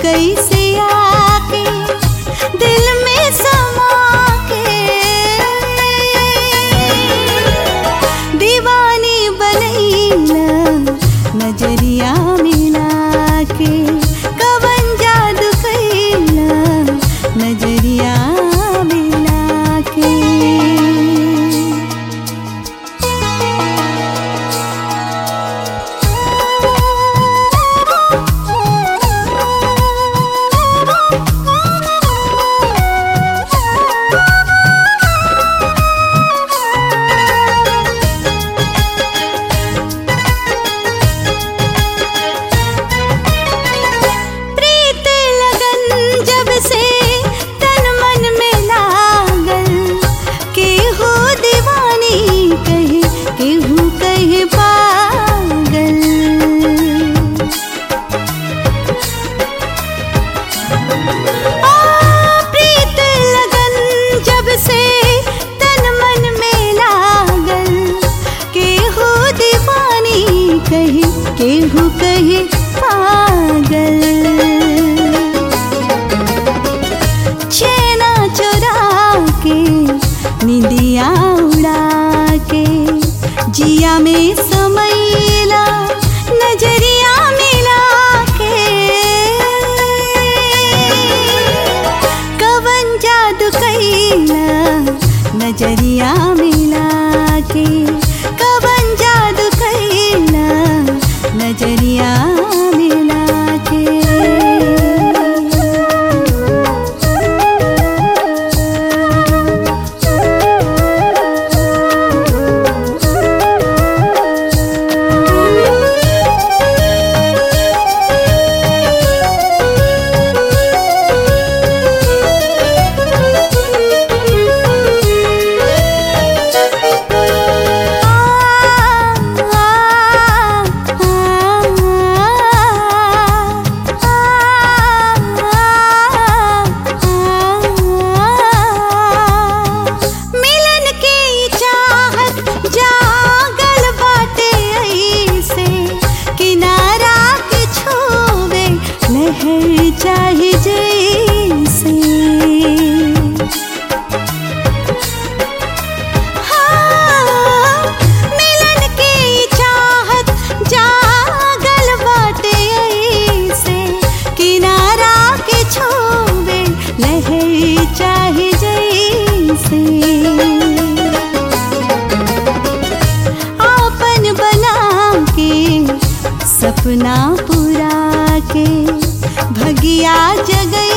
कैसे आके दिल में समा के दीवानी बनैला नजरिया मिला के कवन जादू कैला नजरिया मिला के प्रीत लगन जब से तन मन में लागल केहू दीवानी कहे केहू कहे पागल आ, प्रीत लगन जब से तन मन में लागल केहू दीवानी कहे केहू कहे पागल छेना चुरा के निंदिया उड़ा के जिया में समैला नजरिया मिला के कवन जादू कैला नजरिया मिला के कवन जादू कैला नजरिया मिला के मिलन के ई चाहत जागल बाटे ऐसे किनारा के छूवे लहर चाहे जैसे हाँ, मिलन के ई चाहत जागल बाटे ऐसे किनारा के छूवे लहर चाहे जैसे आपन बना के सपना पूरा के भगिया जगई